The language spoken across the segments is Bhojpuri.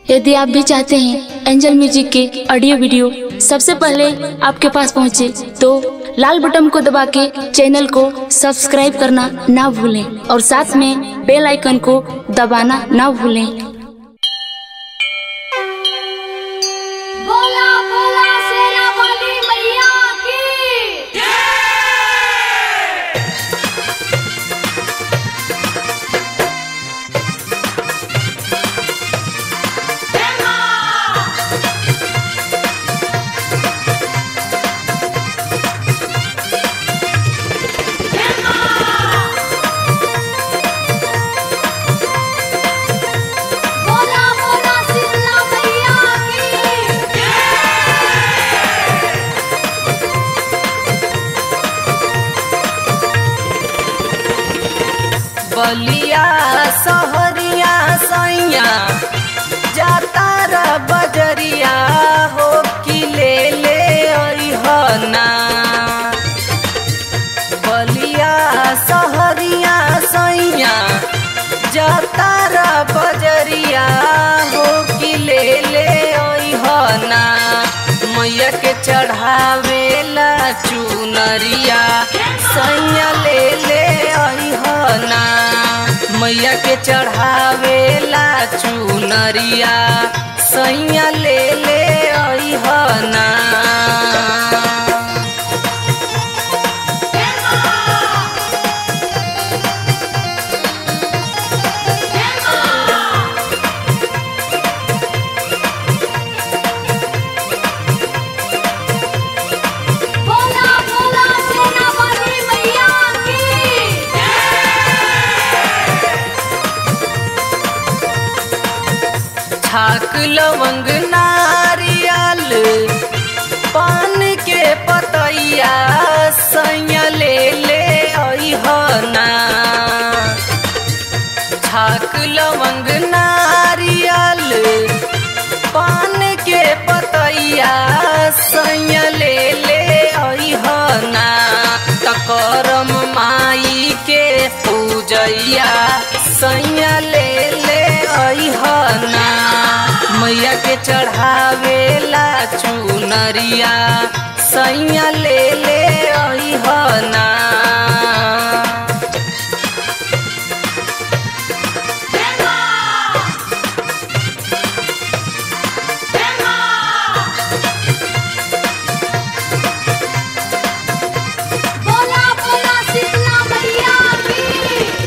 यदि आप भी चाहते हैं एंजल म्यूजिक के ऑडियो वीडियो सबसे पहले आपके पास पहुंचे, तो लाल बटन को दबा के चैनल को सब्सक्राइब करना ना भूलें और साथ में बेल आइकन को दबाना ना भूलें बोला बोला शेरा वाली मैया की बोला बोला शीतला मैया की बलिया सहरिया सैया जाता र बजरिया हो कि ले ले अइहना बलिया सहरिया सैया जाता र बजरिया हो कि ले ले अइहना मैया के चढ़ावेला चुनरिया सैया ले ले अइहना मैया के चढ़ावेला चुनरिया सैया ले ले अइहना बोला बोला शेरा वाली मैया की छाक लवंग नारियल पान के पतैया सैया ले ले अइहना छाक लवंग नारियल पान के पतैया सैया ले ले अइहना तकरम माई के पूजैया सैया ले ले अइहना मैया के चढ़ावेला चुनरिया सैया ले ले अइहना बोला बोला शीतला मैया की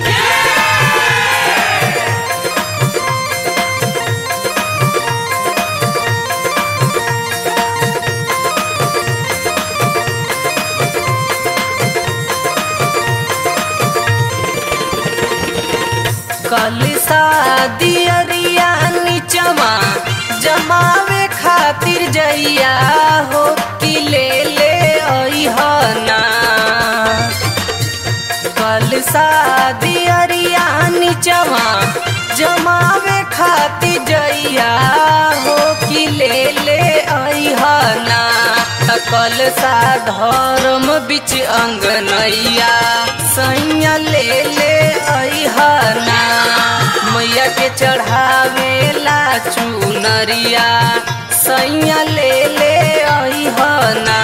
कल शादी अरिया नीचवा जमावे खातिर जइया हो कि ले ले अइहना कल शादी अरिया नीचवा जमावे खातिर जइया हो कि ले ले अइहना कल सा धर्म बिच अंगनैया सैया ले ले अइहना मैया के चढ़ावेला चुनरिया सैया ले ले अइहना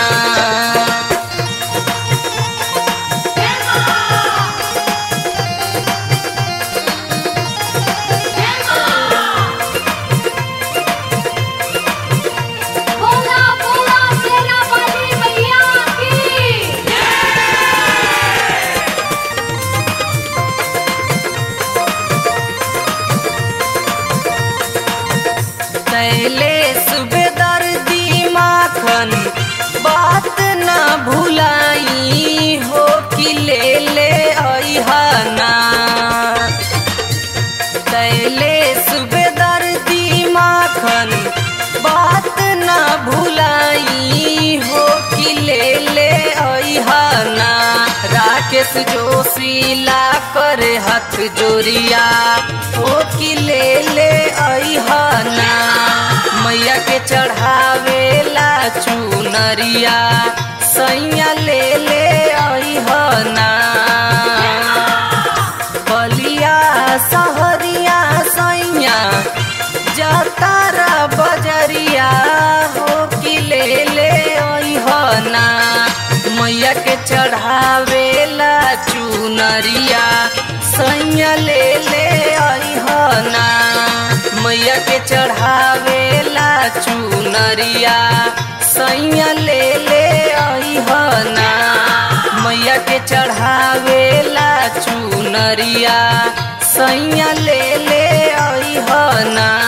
बोला बोला शेरा वाली मैया की तैले सुबेदार दी माखन बात न भुलाई हो कि ले ले अइहना तैले सुबेदार दी माखन बात न भुलाई हो कि ले ले अइहना राकेश जोशीला करे हाथ जोरिया हो कि ले ले अइहना मैया के चढ़ावेला चुनरिया सैया ले ले अइहना बलिया सहरिया सैया जातारा बजरिया हो कि ले ले अइहना मैया के चढ़ावेला चुनरिया सैया ले ले अइहना मैया के चढ़ावेला चुनरिया सैया ले ले अइहना मैया के चढ़ावेला चुनरिया सैया ले ले अइहना